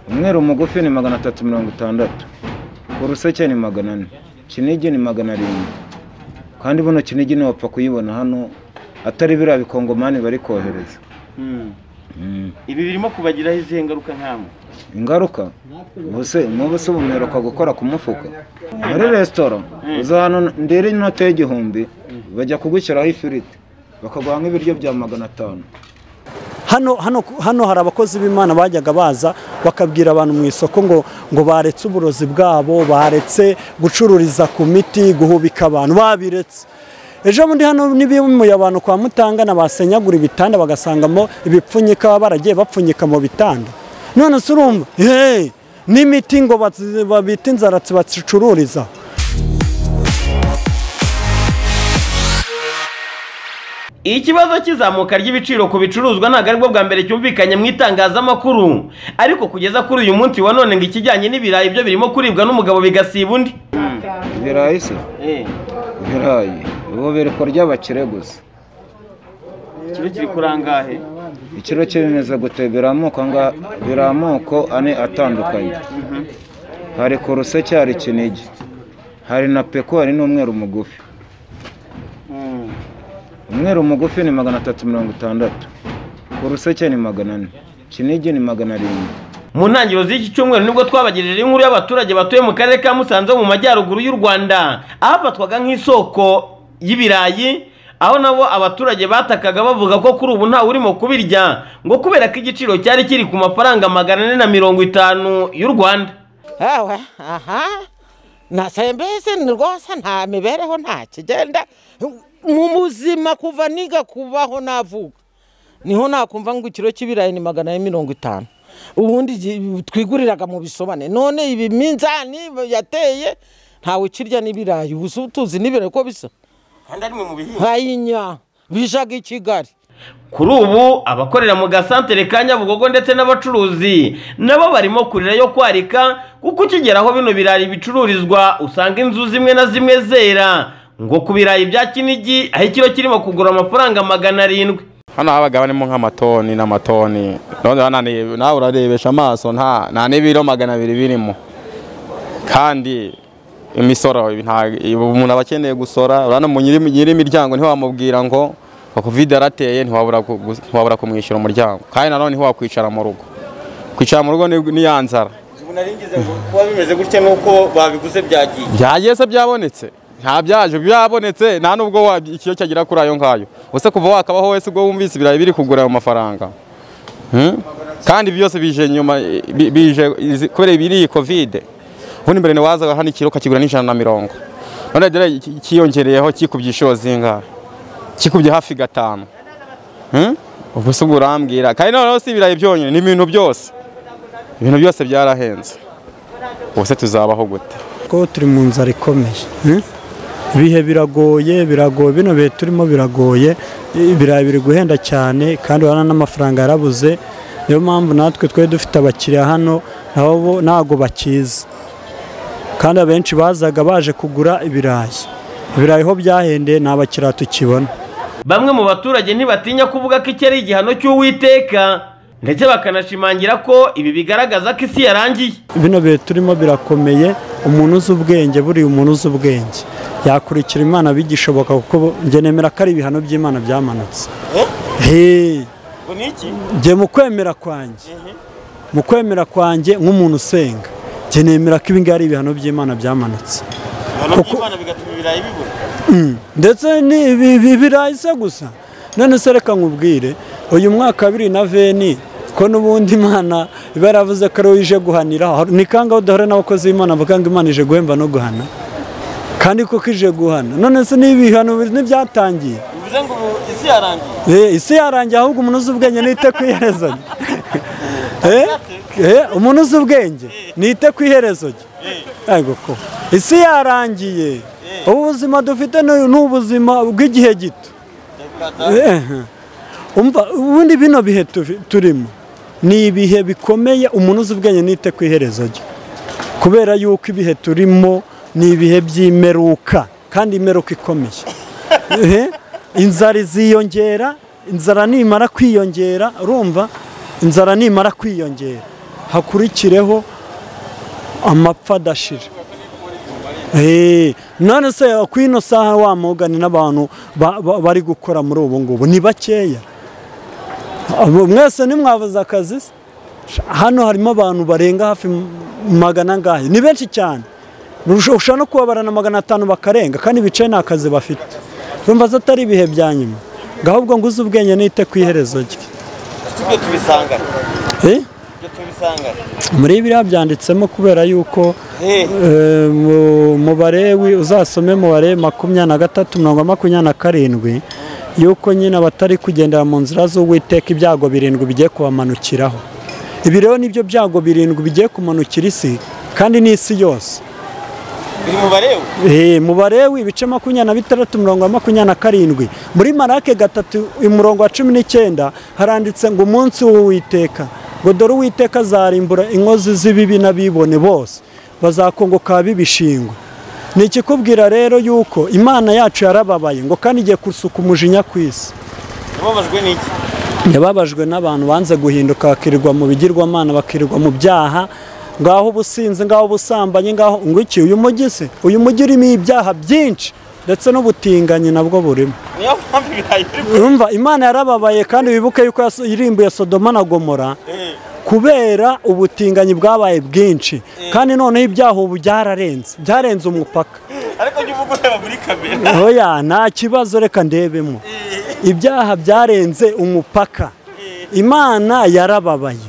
umweru mugufi ni magana atatu mirongo itandatu uruseke ni magana ane kinigi ni magana arindwi kandi buno kinigi ntiwapfa kuyibona hano atari biriya bikongomani bari kohereza Mm. ibi birimo kubagiraho izihe ngaruka nkamwe ingaruka ubuse muba se ubumeruka gukora ku mufuka muri resitora uza hano ndera inota y'igihumbi bajya kugushyiraho ifiriti bakaguha nk'ibiryo bya magana atanu hano hano hano hari abakozi b'imana bajyaga baza bakabwira abantu mu isoko ngo ngo baretse uburozi bwabo baretse gucururiza ku miti guhubika abantu babiretse ejo bundi hano n'ibimuye abantu kwa mutangana basenyagura ibitanda bagasangamo ibipfunyika baba baragiye bapfunyika mu bitanda none se urumva hey, n'imiti ngo bazi- babita inzaratsi bacururiza ikibazo cy'izamuka ry'ibiciro ku bicuruzwa ntabwo aribwo bwa mbere cyumvikanye mu itangazamakuru ariko kugeza kuri uyu munsi wa none ngo ikijyanye n'ibirayi byo birimo kuribwa n'umugabo bigasiba undi ibirayi se ibirayi ubu biri ko ry'abakire gusa ikiro kiri kurangahe ikiro kimeze gute biri amoko anga- biri amoko ane atandukanye hari kuruseke hari kinigi hari na peko hari n'umweru mugufi umweru mugufi ni magana atatu mirongo itandatu uruseke ni magana ane kinigi ni magana arindwi mu ntangiriro z'iki cyumweru nibwo twabagirije inkuru y'abaturage batuye mu karere ka musanze ho mu majyaruguru y'u rwanda ahafatwaga nk'isoko y'ibirayi aho nabo abaturage batakaga bavuga ko kuri ubu ntawe urimo kubirya ngo kubera ko igiciro cyari kiri ku mafaranga magana ane na mirongo itanu y'u rwanda awe aha nasa mbese ni rwose nta mibereho nta kigenda mu muzima kuva niga kubaho navuga niho nakumva ngo ikiro cy'ibirayi ni magana ane mirongo itanu ubundi gi- twiguriraga mu bisobane none ibi minzani yateye ntawe ukirya n'ibirayi ubu se tuzi n'ibirayi ko bisa kandi ari mu bihinga nkayinya bijaga i kigali kuri ubu abakorera mu gasantere ka nyabugogo ndetse n'abacuruzi nabo barimo kurira yo kwarika kuko ukigeraho bino birari bicururizwa usanga inzu zimwe na zimwe zera ngo ku birayi bya kinigi aho ikiro kirimo kugura amafaranga magana arindwi hano habaga barimo nk'amatoni n'amatoni none bananiye- nawe urarebesha amaso nta nta n'ibiro magana abiri birimo kandi imisoro ibi nta- ibi umuntu aba akeneye gusora urabona mu nyiri nyir'imiryango ntiwamubwira ngo covid yarateye ntiwabura ku- gu- ntiwabura kumwishyura umuryango kandi nanone ntiwakwicara mu rugo kwicara mu rugo ni- ni ya nzara kuba bimeze gutya nuko babiguze byagiye byagiye se byabonetse nta byaje byabonetse nta nubwo wa- ikiyo cyagera kuri ayo ngayo use kuva wakabaho wese ubwo wumvise ibirayi biri kugura ayo mafaranga Hmm? kandi ibi byose bije nyuma bi- bije izi- kubera ibiri iyi kovide ubundi mbere ntiwazaga hano ikiro ukakigura n'ijana na mirongo none dore iki- kiyongereyeho kikubye inshuro zingahe kikubye hafi gatanu Hmm? ubwo se ubwo urambwira kandi noneho si ibirayi byonyine ni ibintu byose ibintu byose byarahenze ubuse tuzabaho gute ko turi mu nzara ikomeye eh? ibihe biragoye biragoye bino bihe turimo biragoye ibirayi biri guhenda cyane kandi urabona n'amafaranga yarabuze niyo mpamvu natwe twari dufite abakiriya hano nabo bo- ntago bakizi kandi abenshi bazaga baje kugura ibirayi ibirayi ho byahendeye nta bakiriya tukibona bamwe mu baturage ntibatinya kuvuga ko iki ari igihano cy'uwiteka ndetse bakanashimangira ko ibi bigaragaza ko isi yarangiye bino bihe turimo birakomeye umuntu uzi ubwenge buriya umuntu uzi ubwenge yakurikira imana bigishoboka kuko njye nemera ko ari ibihano by'imana byamanutse Hey, njye mu kwemera kwanjye mu kwemera kwanjye nk'umuntu usenga njye nemera ko ibingibi ari ibihano by'imana byamanutse Mm. ndetse ni ibi- ibi birayi se gusa none se reka nkubwire uyu mwaka wa bibiri na veni ko n'ubundi imana iba yaravuze ko ari wowe ije guhanira Hari- ni kangaho duhura n'abakozi b'imana bavuga ngo imana ije guhemba no guhana kandi koko ije guhana none se n'ibihano bi- ntibyatangiye bivuze ngo isi yarangiye Eh, isi yarangiye ahubwo umuntu uzi ubwenge nite ku iherezo rye Eh, eh, umuntu uzi ubwenge nite ku iherezo rye Ego ko isi yarangiye ubu buzima dufite ni ni ubuzima bw'igihe gito Eh, umva ubundi bino bihe tufi- turimo ni ibihe bikomeye umuntu uzi ubwenge nite ku iherezo rye kubera yuko ibihe turimo ni ibihe by'imeruka kandi imeruka ikomeye Eh, inzara iziyongera inzara nimara kwiyongera urumva inzara nimara kwiyongera hakurikireho amapfa adashira Eh, none se ku ino saha wa Morgan n'abantu ba- ba- bari gukora muri ubu ngubu ni bakeya Abo mwese nimwabuze akazi se? hano harimo abantu barenga hafi m- magana angahe ni benshi cyane Urusha- ushobora no kubabara na magana atanu bakarenga kandi bicaye nta kazi bafite urumva zo atari ibihe bya nyuma ngo ahubwo ngo uze ubwenge nite ku iherezo rye ibyo tubisanga Eh? ibyo tubisanga muri biriya byanditsemo kubera yuko eh, mu- mu barewi uzasome mu barewi makumyabiri na gatatu mirongo makumyabiri na karindwi yuko nyine abatari kugendera mu nzira z'uwiteka ibyago birindwi bigiye kubamanukiraho ibi rero nibyo byago birindwi bigiye kumanukira isi kandi n'isi yose biri mu bareba Eh, mu barewi ibice makumyabiri na bitandatu mirongo makumyabiri na karindwi muri marake gatatu umurongo wa cumi n'icyenda haranditse ngo umunsi w'uwiteka ngo dore uwiteka azarimbura inkozi z'ibibi n'abibone bose bazakongoka bibishingwa ni ikikubwira rero yuko imana yacu yarababaye ngo kandi igiye gusuka umujinya ku isi yababajwe n'iki yababajwe n'abantu banze guhinduka bakirirwa mu bigirwamana bakirirwa mu byaha ngaho ubusinzi ngaho ubusambanyi ngaho ngo iki uyu mujyi se uyu mujyi urimo ibyaha byinshi ndetse n'ubutinganyi nabwo burimo niyo mpamvu ibirayi biri urumva imana yarababaye kandi wibuke yuko yaso- yirimbuye sodoma na gomora kubera ubutinganyi bwabaye bwinshi kandi noneho ibyaha ubu byararenze byarenze umupaka ariko jya uvuga ureba muri kamera oya nta kibazo reka ndebemo ibyaha byarenze umupaka imana yarababaye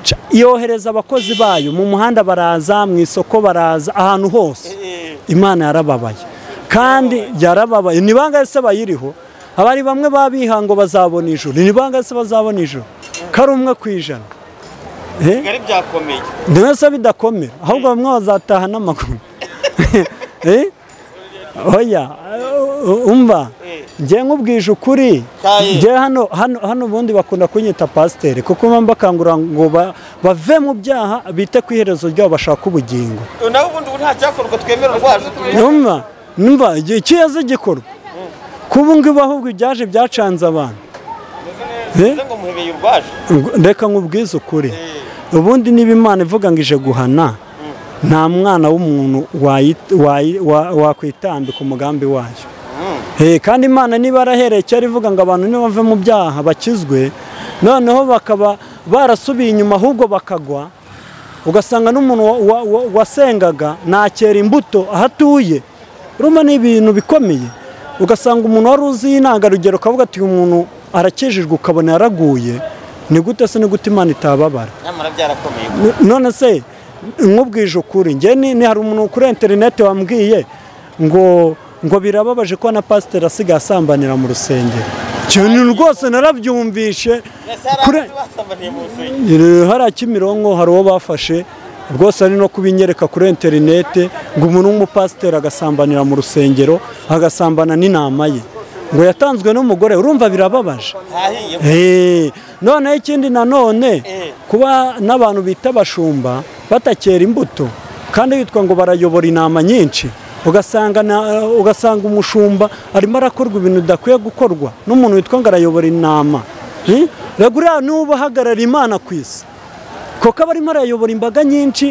Ca- yohereza abakozi bayo mu muhanda baraza mu isoko baraza ahantu hose imana yarababaye kandi yarababaye ni bangahe se bayiriho abari bamwe babiha ngo bazabona ijuru ni bangahe se bazabona ijuru kari umwe ku ijana Eh? bigari byakomeye ndetse bidakomera ahubwo bamwe bazataha n'amaguru Eh? oya eh, umva njye nkubwije ukuri Kaye. njye hano hano hano ubundi bakunda kunyita pasiteri kuko mpamvu bakangurira ngo ba- bave mu byaha bite ku iherezo ryabo bashaka ubugingo nawe ubundi ubu nta cyakorwa twemera urwaje numva numva igihe kiyaze gikorwa kuba ngubu ahubwo ibyaje byacanze abantu Eh? tuvuze ngo muhebeye urwaje Ngo- reka nkubwize ukuri ubundi niba imana ivuga ngo ije guhana nta mwana w'umuntu wayi- wayi- wa- wakwitambika umugambi wayo Eh, kandi imana niba yarahereye cyari ivuga ngo abantu nibave mu byaha bakizwe noneho bakaba barasubiye inyuma ahubwo bakagwa ugasanga n'umuntu wa- wa- wa- wasengaga nakera imbuto aho atuye urumva ni ibintu bikomeye ugasanga umuntu wari uzi intangarugero ukavuga ati uyu muntu arakijijwe ukabona yaraguye ni gute se ni gute imana itababara nyamara byarakomeye N- none se nkubwije ukuri njye ni ni hari umuntu kuri interineti wambwiye ngo ngo birababaje ko na pasiteri asigaye asambanira mu rusengero cyane rwose narabyumvishe ese hari kuri abandi basambaniye mu rusengero Eh, hariya kimironko hari uwo bafashe rwose ari no kubinyereka kuri interinete ngo umuntu w'umupasiteri agasambanira mu rusengero agasambana n'inama ye ngo yatanzwe n'umugore urumva birababaje hahiye Eh, noneho ikindi nanone kuba n'abantu bita abashumba batakera imbuto kandi bitwa ngo barayobora intama nyinshi ugasanga na- ugasanga umushumba arimo arakorwa ibintu bidakwiye gukorwa n'umuntu witwa ngo arayobora intama Eh? rego uriya n'uba ahagarara imana ku isi kuko aba arimo arayobora imbaga nyinshi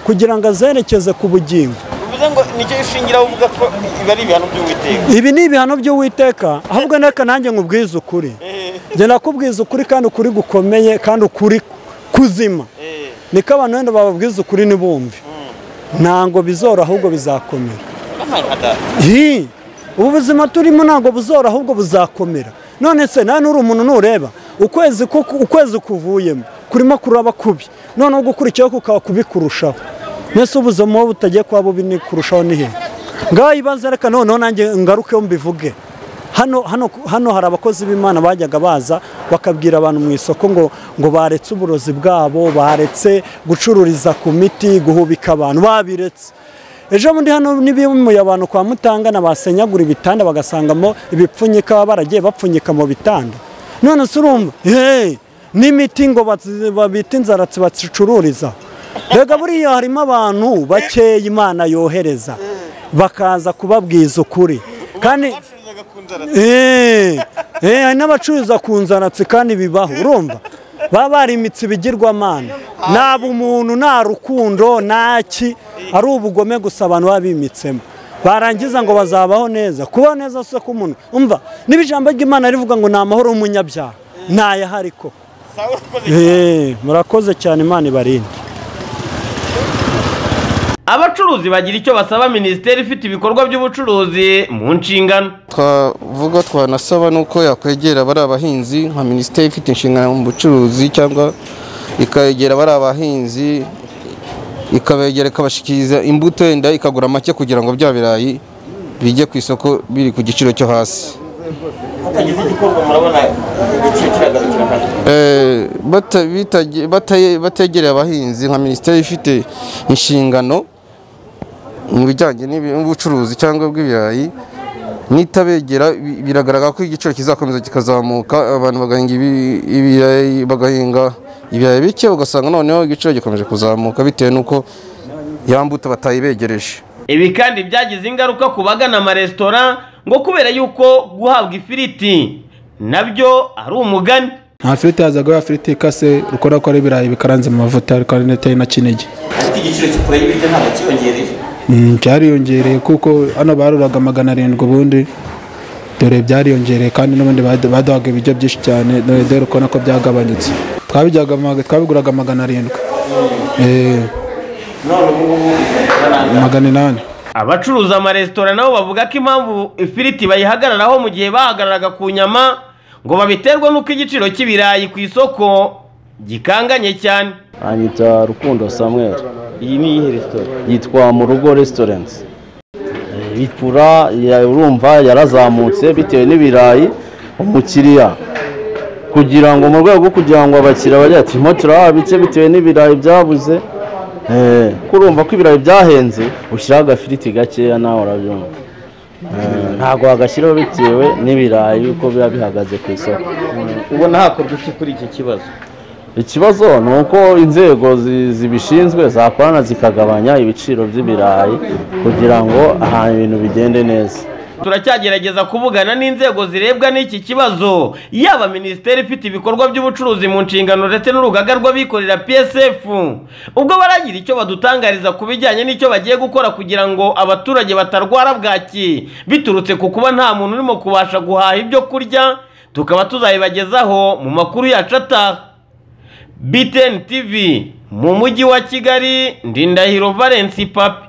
kugira ngo azerekeze ku bugingo bivuze ngo nicyo ishingiraho uvuga ko biba ari ibihano by'uwiteka ibi ni ibihano by'uwiteka ahubwo neka nanjye nkubwize ukuri njye nakubwiza ukuri kandi ukuri gukomeye kandi ukuri kuzima niko abantu wenda bababwiza ukuri ntibumve ntabwo bizora ahubwo bizakomera Hi! ubu buzima turimo ntabwo buzora ahubwo buzakomera none se nta n'uri umuntu nureba ukwezi ku- ukwezi kuvuyemo kurimo kuraba kubi noneho gukurikiyeho kukaba kubi kurushaho mbese ubuzima buba butagiye kuba bubi ni kurushaho ni hehe ngaho ibanza reka noneho nanjye ngarukeho mbivuge hano hano hano hari abakozi b'imana bajyaga baza bakabwira abantu mu isoko ngo ngo baretse uburozi bwabo baretse gucururiza ku miti guhubika abantu babiretse ejo bundi hano n'ibimuye abantu kwa mutangana basenyagura ibitanda bagasangamo ibipfunyika baba baragiye bapfunyika mu bitanda none se urumva Hey! n'imiti ngo bazi- babita inzaratsi bacicururiza rega buriya harimo abantu bakeya imana yohereza bakaza kubabwiza ukuri kandi Eh, eh, hari n'abacuruza ku nzaratsi kandi bibaho urumva baba barimitse ibigirwamana nta bumuntu nta rukundo nta ki ari ubugome gusa abantu baba bimitsemo barangiza ngo bazabaho neza kubaho neza si ko umuntu umva niba ijambo ry'imana rivuga ngo ni amahoro y'umunyabyaha ntayahari ko Eh, murakoze cyane imana ibarinde abacuruzi bagira icyo basaba minisiteri ifite ibikorwa by'ubucuruzi mu nshingano twavuga twanasaba nuko yakwegera bari abahinzi nka minisiteri ifite inshingano mu bucuruzi cyangwa ikegera bari abahinzi ikabegera ikabashikiriza imbuto yenda ikagura make kugira ngo bya birayi bijye ku isoko biri ku giciro cyo hasi Eh, bata- bitage- bataye- bategereye abahinzi nka minisiteri ifite inshingano mu bijyanye n'ibi- n'ubucuruzi cyangwa bw'ibirayi nitabegera bi- biragaragara ko igiciro kizakomeza kikazamuka abantu bagahinga ibi- ibirayi bagahinga ibirayi bike ugasanga noneho igiciro gikomeje kuzamuka bitewe n'uko ya mbuto batayibegereje ibi kandi byagize ingaruka ku bagana amaresitora ngo kubera yuko guhabwa ifiriti nabyo ari umugani nta firiti yazaga ya firiti ikase ukora ko ari ibirayi bikaranze mu mavuta ariko ari ndetse na kinigi Mm, byariyongereye kuko hano baruraga magana arindwi ubundi dore byariyongereye kandi n'ubundi badu- baduhaga ibiryo byinshi cyane dore dore ukabona ko byagabanyutse twabijyaga ma- twabiguraga magana arindwi Eh, magana inani abacuruza amaresitora nabo bavuga ko impamvu ifiriti bayihagararaho mu gihe bahagararaga ku nyama ngo babiterwa n'uko igiciro cy'ibirayi ku isoko gikanganye cyane anyita Rukundo Samuel iyi ni iyihe resitora yitwa mu rugo resitorenti bipura urumva yarazamutse bitewe n'ibirayi umukiriya kugira ngo mu rwego rwo kugira ngo abakiriya bajye ati "Mo turahabitse bitewe n'ibirayi byabuze Eh, kuko urumva ko ibirayi byahenze ushyiraho agafiriti gakeya nawe urabyumva Eh, ntabwo wagashyiraho bitewe n'ibirayi uko biba bihagaze ku isoko ubona hakorwa iki kuri iki kibazo ikibazo ni uko inzego zi- zibishinzwe zakorana zikagabanya ibiciro by'ibirayi kugira ngo ahantu ibintu bigende neza turacyagerageza kuvugana n'inzego zirebwa n'iki kibazo yaba minisiteri ifite ibikorwa by'ubucuruzi mu nshingano ndetse n'urugaga rw'abikorera psf ubwo baragira icyo badutangariza ku bijyanye n'icyo bagiye gukora kugira ngo abaturage batarwara bwaki biturutse ku kuba nta muntu urimo kubasha guhaha ibyo kurya tukaba tuzabibagezaho mu makuru yacu ataha btn tv mu mujyi wa kigali ndindahiro valence papi